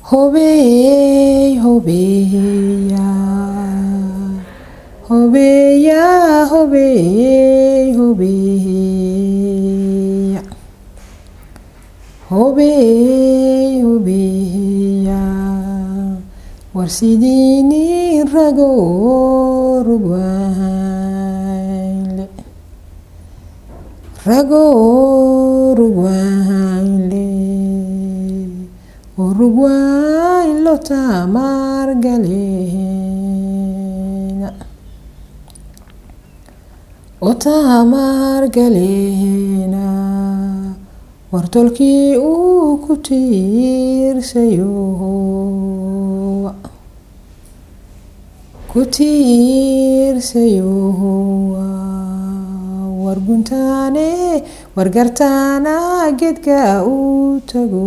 Hobeey, hobeeya, hobeeya, hobeey, hobeeya, hobeey, hobeeya, war sidiini ragoo rugwaanle, ragoo rugwaanle. Uruguay lo tamar galena O tamar galena Wartolkii uu ku tiirsayo ku tiirsayo warguntaane wargartaana geedka uu tago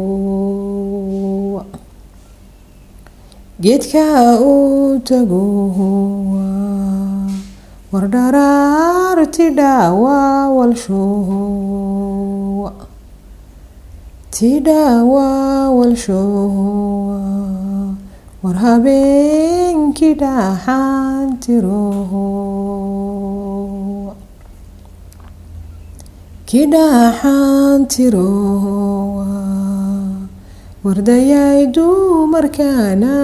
geedka uu tago war dharaarti dhaawa walsho ti dhaawa walsho war habeenkii dhaxaan tiro kidhaxaan tiro wardayay dumarkaana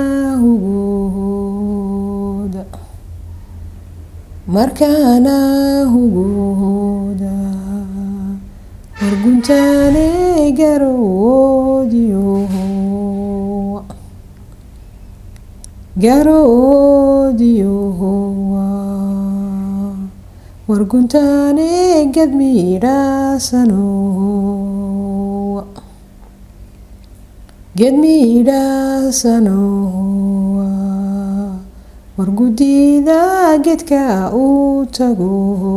hugooda markaana hugooda warguntaane garoodiyo garoodiyo warguntaane gedmiidhaasano gedmiidhaasano wargudida geedka uu tago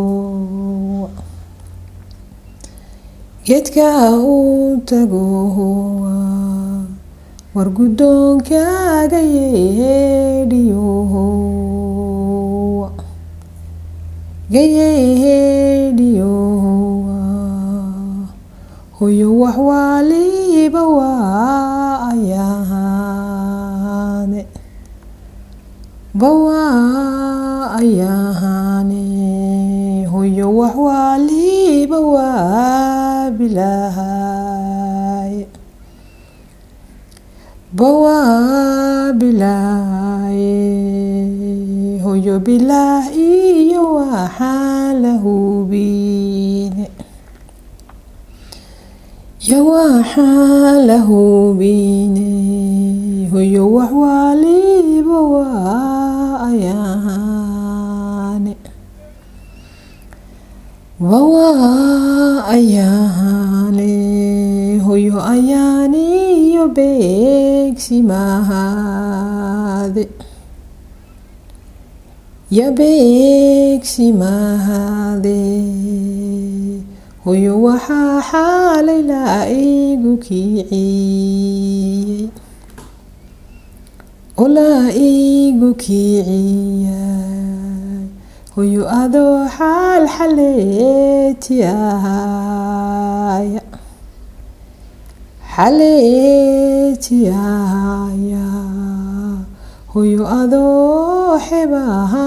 geedka uu tago wargudoonkaaga yeedhiyo gayeedhiyo hoyo wax waaliba waa ayaane bawaa ayaane hoyo wax waaliba waa bilaahay bawaa bilaaye hoyo bilaah iyo waxaan la hubine yo waxaan la hubine hoyo wax waaliba waa ayaane bawaa ayaane hoyo ayaaniyo beegsi mahade yabeegsi mahade hoyo waxaa xaalay laa igu kiiciyey oo laa igu kiiciyay hoyo adoo xaal xaleeti ahaya xaleeti ahaya hoyo adoo xebaha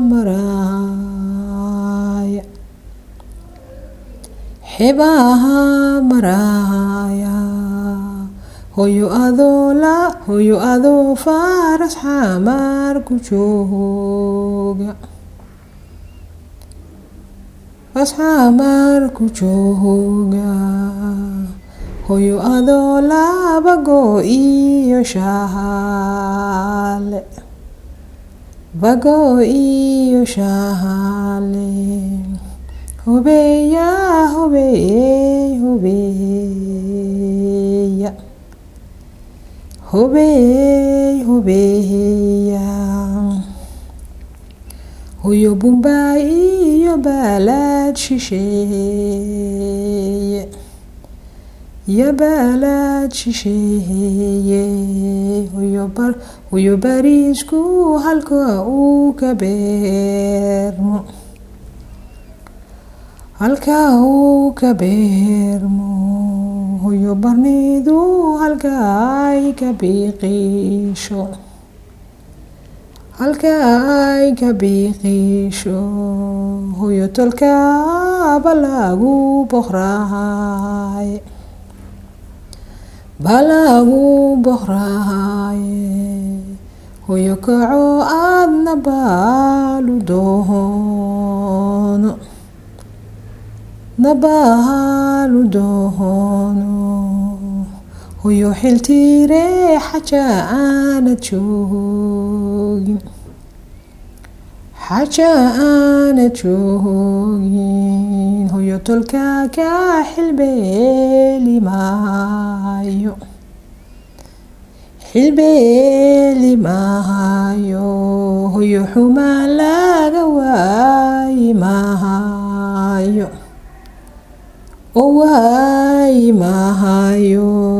maraya xebaha maraya hoyo adoo la hoyo adoo faras xamar ku jooga fas xamar ku jooga hoyo adoo laba go iyo shahale bago iyo shahale hobeya hobeey hobeeya hobeey hobeeya hoyo bumbay iyo baalad shisheeye iyo baalad shisheeye hoyo bariisku halka uu ka beermo halka uu ka beermo hoyo barnidu halka ay ka biiqiisho halka ay ka biiqiisho hoyo tolkaaba lagu boqraaye balagu boqraaye hoyo kaco aadna baalu doono nabaalu doono hoyo xiltiire xaja aanad joogin xaja aanad joogin hoyo tolka ka xilbeeli maayo xilbeeli maayo hoyo xumaan laga waayi maayo oo waayi maayo